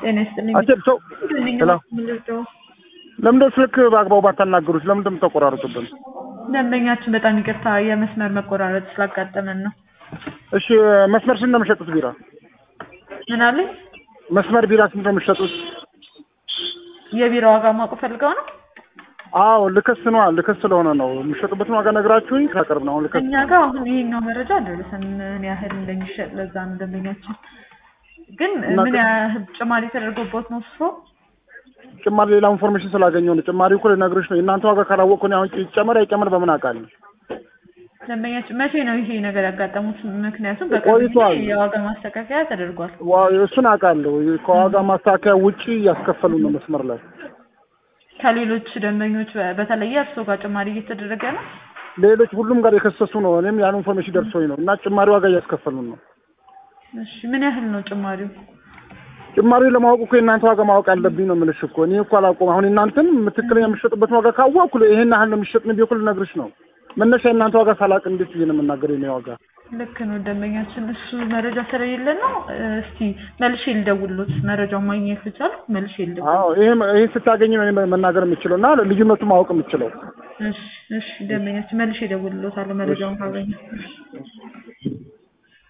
ጤና ይስጥልኝ። አስቴር ሰው ትንኝ ሄሎ። ምልርደው ለምንድን ነው ስልክ በአግባቡ ባታናገሩት? ለምንድን ነው የምታቆራርጡብን? ደንበኛችን በጣም ይቅርታ የመስመር መቆራረጥ ስላጋጠመን ነው። እሺ መስመር ስንት ነው የምትሸጡት ቢራ? ምን አለኝ? መስመር ቢራ ስንት ነው የምትሸጡት? የቢራ ዋጋ ማወቅ ፈልገው ነው። አዎ ልክስ ነዋ። ልክስ ስለሆነ ነው የምትሸጡበትን ዋጋ ነግራችሁኝ ካቀርብ ነው አሁን ልክስ እኛ ጋር አሁን ይሄኛው መረጃ አልደረሰን ምን ያህል እንደሚሸጥ ለዛ ነው ደንበኛችን ግን እና ምን ከ- ያህል ጭማሪ ተደርጎበት ነው እሱ ጭማሪ ሌላ ኢንፎርሜሽን ስላገኘሁ ነው። ጭማሪ እኮ ልነግርሽ ነው። የእናንተ ዋጋ ካላወቅኩ እኔ አሁን ይጨመር አይጨመር በምን አውቃለሁ? ደንበኛችን መቼ ነው ይሄ ነገር ያጋጠሙት? ምክንያቱም በቅርብ ጊዜ ቆይቷል። የዋጋ ማስተካከያ ተደርጓል። ዋ- እሱን አውቃለሁ። ከዋጋ ማስተካከያ ውጪ እያስከፈሉ ነው መስመር ላይ ከሌሎች ደንበኞች በ- በተለየ እርስዎ ጋር ጭማሪ እየተደረገ ነው። ሌሎች ሁሉም ጋር የከሰሱ ነው። እኔም ያን ኢንፎርሜሽን ደርሶኝ ነው እና ጭማሪ ዋጋ እያስከፈሉን ነው። እሺ ምን ያህል ነው ጭማሪው? ጭማሪ ለማወቅ እኮ የእናንተ ዋጋ ማወቅ አለብኝ ነው የምልሽ እኮ እኔ እኮ አላውቅም። አሁን እናንተን ትክክለኛ የምትሸጡበትን ዋጋ ካወቅኩ ይሄን ያህል ነው የሚሸጥ ነው ቢሆን ልነግርሽ ነው። መነሻ የእናንተ ዋጋ ሳላቅ እንዴት ብዬ ነው የምናገረው የኔ ዋጋ? ልክ ነው ደንበኛችን፣ እሱ መረጃ ስለሌለ ነው። እስቲ መልሼ ልደውልሎት መረጃውን ማግኘት ልቻል መልሼ ልደውል። አዎ ይሄ ይሄ ስታገኝ ነው እኔ መናገር የምችለው እና ልዩነቱ ማወቅ የምችለው። እሺ እሺ ደንበኛችን መልሼ እደውልሎታለሁ መረጃውን ካገኘ